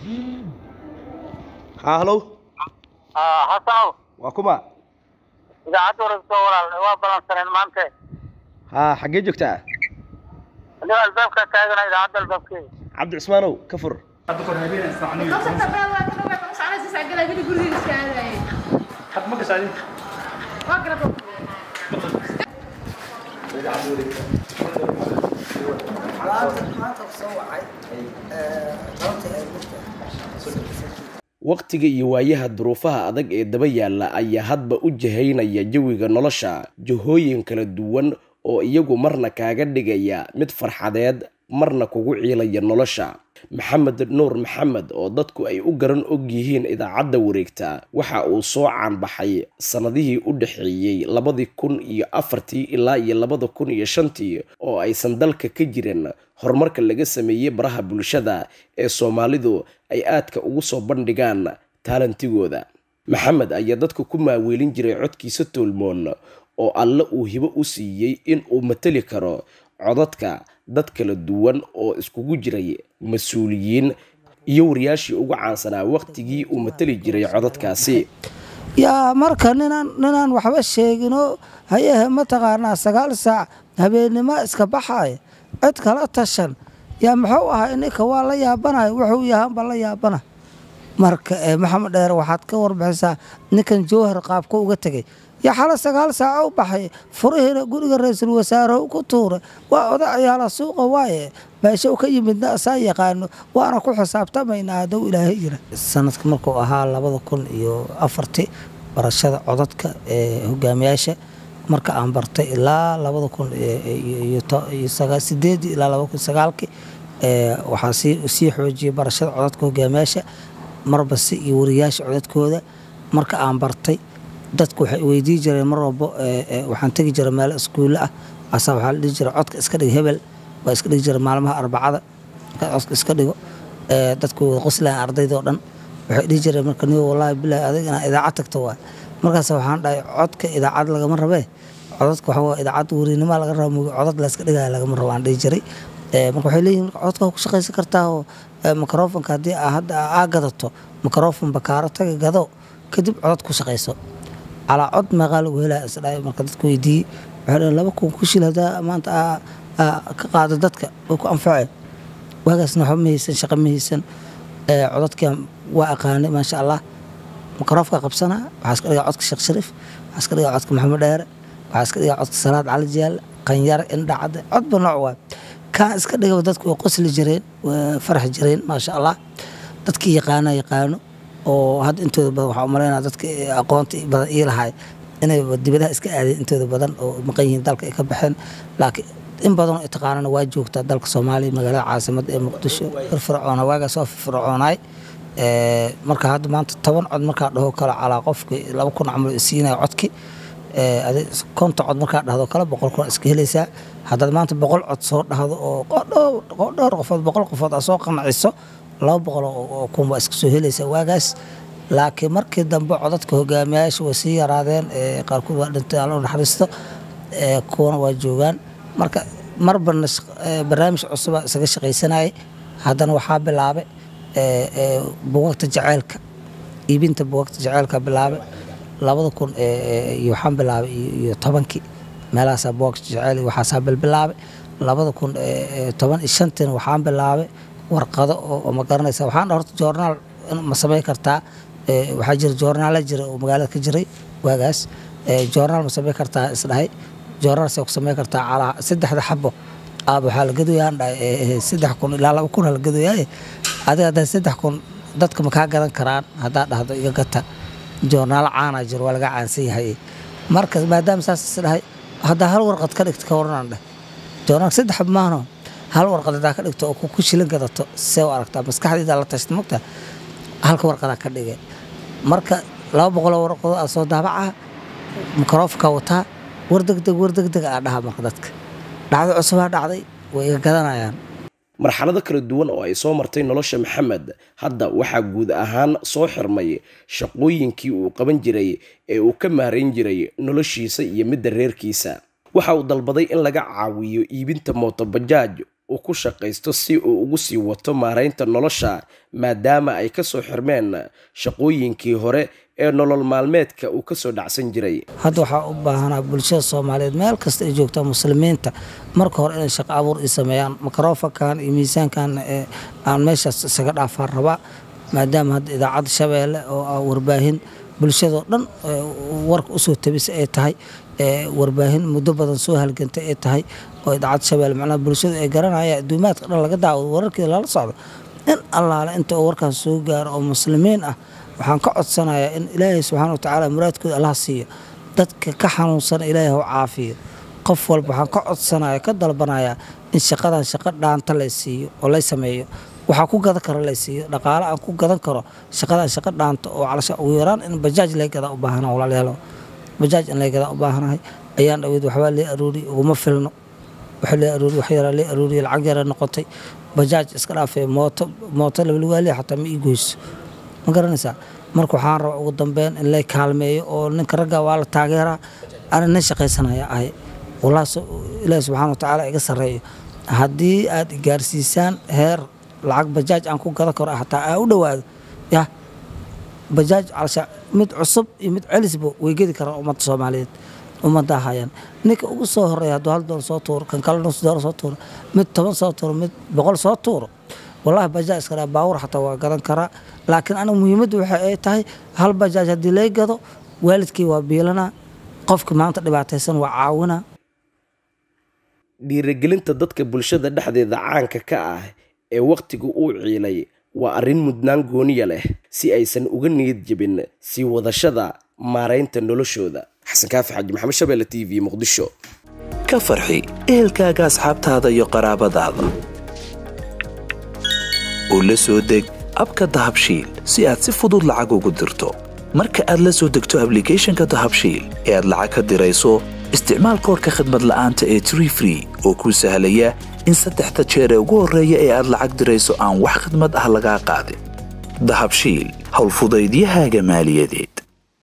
haa halow xasanow waa kuma idaacadda warayso walaal waa ballansaneen maanta haa xaggee joogtaa anigo albaabka taagana idaacadda albaabkeeda cabdi cismaanow ka fur waqtiga iyo waayaha duruufaha adag ee daba yaalla ayaa hadba u jahaynaya jawiga nolosha jahooyin kala duwan oo iyagu marna kaaga dhigaya mid farxadeed marna kugu ciilaya nolosha maxamed nuur maxamed oo dadku ay u garan og yihiin idaacadda wareegta waxa uu soo caanbaxay sannadihii u dhexeeyey labadii kun iyo afartii ilaa iyo labada kun iyo shantii oo aysan dalka ka jirin horumarka laga sameeyey baraha bulshada ee soomaalidu ay aadka ugu soo bandhigaan taalantigooda maxamed ayaa dadka ku maaweelin jiray codkiisa toolmoon oo alle uu hibo u siiyey in uu matali karo codadka dad kala duwan oo iskugu jiray mas-uuliyiin iyo wariyaashii ugu caansanaa waqtigii uu matali jiray codadkaasi yaa marka ninaan ninaan waxba sheeginoo hayehe mataqaanaa sagaal saac habeennimo iska baxaya cid kala tashan yaa muxuu ahaa ininka waa la yaabanaya wuxuu yahaanba la yaabana marka maxamed dheer waxaad ka warbixisaa ninkan jowhar qaabka uga tegay yaa xala sagaal saaca u baxay furihiina guriga ra-iisul wasaarahu ku tuuray waa odayaala suuqa waaye meesha u ka yimidna asaa yaqaano waana ku xisaabtamaynaa hadduu ilaahay jira sanadka markuu ahaa labada kun iyo afartii barashada codadka ee hogaamiyaasha marka aan bartay ilaa labada kun iyo sideedii ilaa labada kun sagaalkii waxaa sii xoojiyay barashada codadka hogaamiyaasha marbasi iyo wariyaasha codadkooda marka aan bartay dadku waxay weydii jireen mar walbo waxaan tegi jiray meel iskuulle ah asaa waxaa la dhihi jiray codka iska dhig hebel waa iska dhigi jiray maalmaha arbacada markaad codka iska dhigo dadku wada qoslayan ardaydoo dhan waxay dhihi jireen marka niyo wallaahi bilaahi adig inaa idaacad tagto waay markaas waxaan dhahay codka idaacad lagama rabee codadka waxa waa idaacad weriinimaa laga raba mugi codad la iska dhigaya lagama rabo aan dhihi jiray marka waxay leeyihin codka ku shaqaysan kartaa oo mikrofonka haddii hadda aa gadato mikrofon bakaaro taga gado kadib codad ku shaqayso calaa cod meeqaa lagu helaya isdhaay marka dadku weydiiyey waxay dhaheen laba kun ku shil haddaa maanta ka qaado dadka way ku anfaceen waagaasna waxba ma haysan shaqo ma haysan codadkan waa aqaanay maasha allah mikroofka qabsanaa waxaa iska dhigaa codka sheekh shariif waxaa iska dhigaa codka maxamed dheere waxaa iska dhigaa codka salaad cali jiyaal qanyare indhacade codba nooc waay kaan iska dhigaba dadku way qosli jireen way farax jireen maasha allah dadkii yaqaana yaqaano oo hadda intooda badan waxaa umalaynaa dadka aqoonta badan ii lahay inay dibadaha iska aadeen intooda badan oo maqan yihiin dalka ay ka baxeen laakiin in badanoo i taqaanana waa joogtaa dalka soomaaliya magaalada caasimadda ee muqdisho firfircoona waagaas waa firfircoonaay marka hadda maanta toban cod markaa dhaho kale calaa qofki laba kun camal isiinaya codki konta cod markaa dhahdo kale boqol kun iska helaysaa haddaad maanta boqol cod soo dhahdo oo dhowr qofood boqol qofood aa soo qanaciso laba boqol oo kun baa iska soo helaysaa waagaas laakiin markii dambe codadka hogaamiyayaasha way sii yaraadeen qaarkood waa dhintay alla naxariisto kuwana waa joogaan marka marbanna barnaamij cusuba isaga shaqaysanayay haddana waxaa bilaabay buugagta jaceylka iibinta buugagta jaceylka bilaabay labada kun iyo waxaan bilaabay iyo tobankii meelahaasaa buugagta jaceyl waxaasaa bilbilaabay labada kun toban iyo shantiina waxaan bilaabay warqado oo ma garanaysa waxaan horta joornaal ma samayn kartaa waxaa jira joornaala jira oo magaalada ka jiray waagaas joornaal ma samayn kartaa isdhahay joornaal see ku samayn kartaa calaa saddexda xabo aaba waxaa la gadoyaan dhahay saddex kun ilaa laba kun la gadoyaaye adiga haddaa saddex kun dadka ma kaa gadan karaan haddaa dhahdo iga gata joornaalo caanaa jiro waa laga caansan yahay marka maadaama saas isdhahay haddaa hal warqad ka dhigta ka waranaan dheh joornaal saddex maahno hal warqad haddaa ka dhigto oo ku shilin gadato see u aragtaa maskaxdayda la tashta mogta halka warqadaa ka dhigay marka laba boqoloo warqado aa soo daabaca mikrofonka wataa war degdeg war degdeg aa dhaha marka dadka dhacdo cusubaa dhacday way iga gadanayaan marxalado kala duwan oo ay soo martay nolosha maxamed hadda waxaa guud ahaan soo xirmay shaqooyinkii uu qaban jiray ee uu ka maarayn jiray noloshiisa iyo midda reerkiisa waxa uu dalbaday in laga caawiyo iibinta mootobajaaj uu ku shaqaysto si uu ugu sii wato maaraynta nolosha maadaama ay kasoo xirmeen shaqooyinkii hore ee nolol maalmeedka uu kasoo dhacsan jiray hadda waxaa u baahanaa bulshada soomaaliyeed meel kasta ay joogtaa muslimiinta marka hore inay shaqo abuur i sameeyaan makarofankan iyo miisaankan aan meeshaas isaga dhaafaan rabaa maadaama hadda idaacadda shabeelle oo ah warbaahin bulshadoo dhan warka usoo tabisa ay tahay warbaahin muddo badan soo halgantay ay tahay oo idaacadda shabeelle macnaha bulshadu ay garanaya adduumaadka dhan laga daawado wararkeeda lala socdo in allaale inta oo warkaas soo gaaro oo muslimiin ah waxaan ka codsanayaa in ilaahay subxaana wa tacaala muraadkooda allah siiyo dadka ka xanuunsana ilaahay hau caafiyo qof walba waxaan ka codsanaya ka dalbanayaa in shaqadan shaqo dhaanta lay siiyo oo lay sameeyo waxaa ku gadan karo lay siiyo dhaqaale aan ku gadan karo shaqadan shaqo dhaanta oo calasha ugu yaraan in bajaaj lay gadaa u baahana walaalayaalo bajaaj in lay gadaa u baahanahay ayaan dhaweyd waxbaa lee aruuriy uguma filno waxa lee aruuriy wax yaraa lee aruuriy lacag yara noqotay bajaaj iska dhaafay mooto mooto labalwaaliya xataa ma ii goyso ma garanaysaa marka waxaan rabaa ugu dambeyn in lay kaalmeeyo oo ninka ragga waa la taageeraa ana nin shaqaysanaya ahay wallahi ilaahi subxaana wa tacaala iga sarreeyo haddii aad gaarsiisaan heer lacag bajaaj aan ku gadan karo hataa aa u dhowaado yah bajaaj calsha mid cusub iyo mid celisba way gedi karaan ummadda soomaaliyeed ummadda hayaan ninka ugu soo horeeya hadduu hal doolar soo tuuro kan kale nus doolar soo tuuro mid toban soo tuuro mid boqol soo tuuro wallahi bajaaj iska dhaa baawur xataa waa gadan karaa laakiin aniga muhiimaddu waxa ay tahay hal bajaaj haddii lay gado waalidkii waa biilanaa qofka maanta dhibaataysan waa caawinaa dhiirigelinta dadka bulshada dhexdeeda caanka ka ah ee wakhtiga uu ciilay waa arrin mudnaan gooniya leh si aysan uga niyad jebin sii wadashada maaraynta noloshooda xasan kaafi xaaji maxamed shabeelle t v muqdisho ka farxi ehelkaaga asxaabtaada iyo qaraabadaada oo la soo deg abka dahabshiil si aad si fudud lacag ugu dirto marka aad la soo degto ablicathonka dahabshiil ee aad lacag ka dirayso isticmaal koorka khadmad la'aanta ee tree free oo kuu sahlaya in saddexda jeer ee ugu horreeya ee aad lacag dirayso aan wax khidmad ah lagaa qaadin dahabshiil howlfudaydiyahaaga maaliyadeed